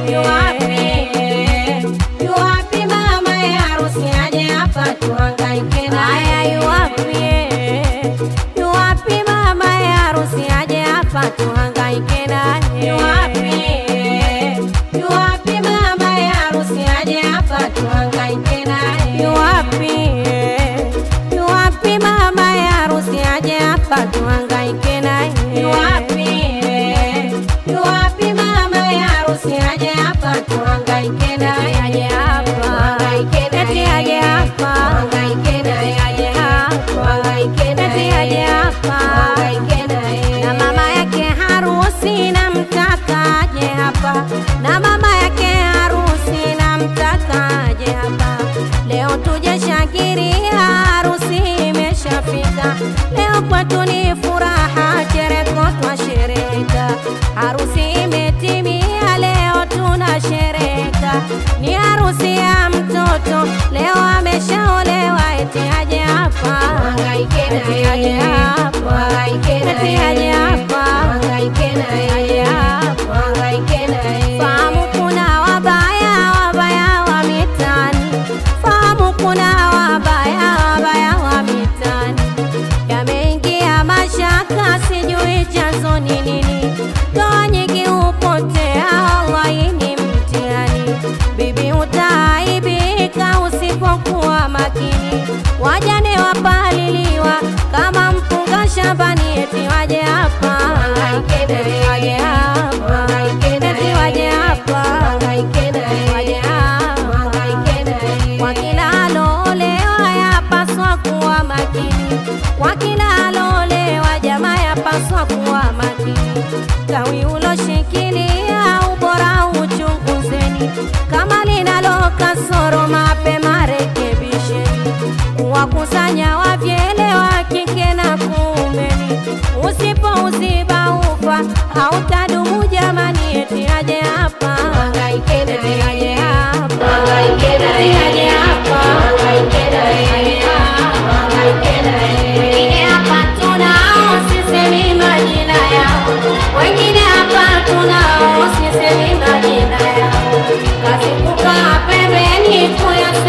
Yuwapi, yuwapi mama ya harusi aje hapa tuhangaike naye. Haya, yuwapi, yuwapi mama ya harusi aje hapa tuhangaike naye. Yuwapi, yuwapi mama ya harusi aje hapa tuhangaike naye. Yuwapi, yuwapi mama ya harusi aje hapa tuhangaike naye. Yuwapi, yuwapi mama ya harusi aje hapa tuhangaike naye. Aje hapa, Tuhangaike eti naye. aje hapa, Tuhangaike naye. aje hapa, Tuhangaike eti naye. aje hapa. Tuhangaike naye. na mama yake harusi namtaka aje hapa, na mama yake harusi namtaka aje hapa. Leo tuje shakiria, harusi imeshafika. Leo kwetu ni furaha, chereko twashereka. Harusi imetimia, leo tunashereka. Ni harusi ya mtoto, leo ameshaolewa, eti aje hapa, Tuhangaike eti naye. aje hapa, Tuhangaike eti naye. aje hapa. Tuhangaike naye. Aje hapa. Tuhangaike naye. Fahamu kuna wabaya wabaya wa mitaani, fahamu kuna wabaya wabaya wa mitaani. Yameingia mashaka, sijui chanzo ni nini. Ndoa nyingi hupotea, wallahi ni mtihani. Bibi utaaibika usipokuwa makini. Wajane wapaliliwa kama mpunga shambani, eti waje hapa, Tuhangaike naye. eti waje hapa, Tuhangaike naye. eti waje hapa, Tuhangaike naye. waje hapa. Tuhangaike naye. Kwa kila alolewa yapaswa kuwa makini, kwa kila alolewa jamaa yapaswa kuwa makini. Tawi uloshikilia ubora uchunguzeni, kama linalo kasoro mapema rekebisheni. Kuwakusanya wavyele wa kike na kuumeni, usipouziba ufa hautadumu jamani, eti aje hapa, Tuhangaike eti naye. aje hapa. Tuhangaike naye. Aje hapa. Tuhangaike naye. Tuhangaike naye. Wengine hapa tunao sisemi majina yao, wengine hapa tunao sisemi majina yao. Kazi kukaa pembeni kuyasema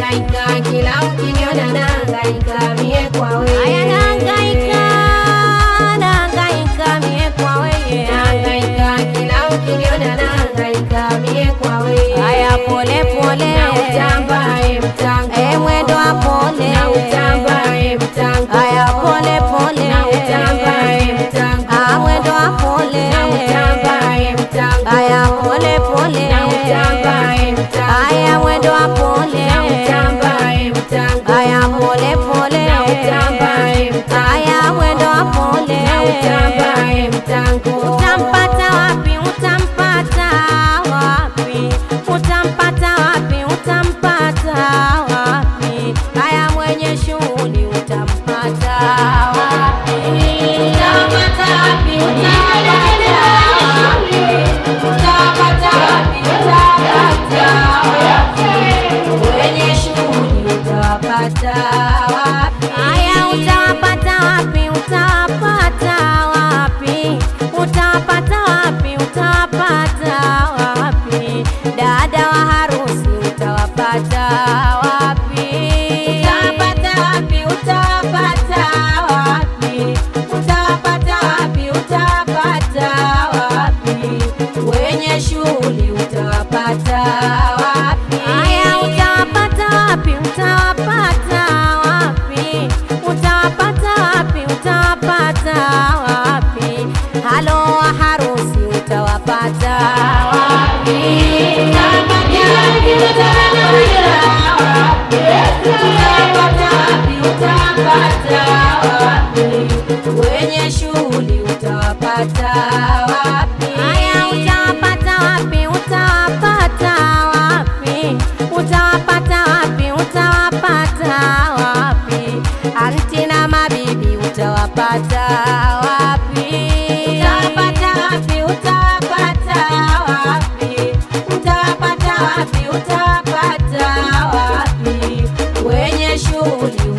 nahangaika kila ukiniona nahangaika mie kwa wewe Aya nahangaika, nahangaika mie kwa wewe. nahangaika kila ukiniona nahangaika mie kwa wewe Aya pole pole, na utamba e mtango Eh, mwendo wa pole. na utamba e mtango Aya pole pole, na utamba e mtango Ah, mwendo wa pole. na utamba e mtango Aya pole pole, na utamba e mtango Aya mwendo wa pole. na utamba e mtango Aya pole pole, na utamba e mtango Aya mwendo wa pole. na utamba e mtango Utampata wapi? Utampata wapi? Utampata wapi? Utampata wapi? Haya, mwenye shughuli utampata wapi? Utampata wapi? Utampata wapi? Utampata wapi? Utampata wapi? Mwenye shughuli utawapata wapi? Haya, utawapata wapi? Utawapata wapi? Utawapata wapi? Utawapata wapi? Dada wa harusi utawapata wapi? Utawapata wapi? Utawapata wapi? Utawapata wapi? Utawapata wapi? Wenye shughuli utawapata wapi? Haya, utawapata wapi? Utawapata wapi? Utawapata wapi? Utawapata wapi? Halo wa harusi utawapata wapi? Utawapata wapi? Utawapata wapi? Utawapata wapi? Utawapata wapi? Wenye shughuli utawapata wapi? Haya, utawapata wapi? Utawapata wapi? Utawapata wapi? Utawapata wapi? Anti na mabibi utawapata wapi? Utawapata wapi? Utawapata wapi? Utawapata wapi? Utawapata wapi? Wenye shughuli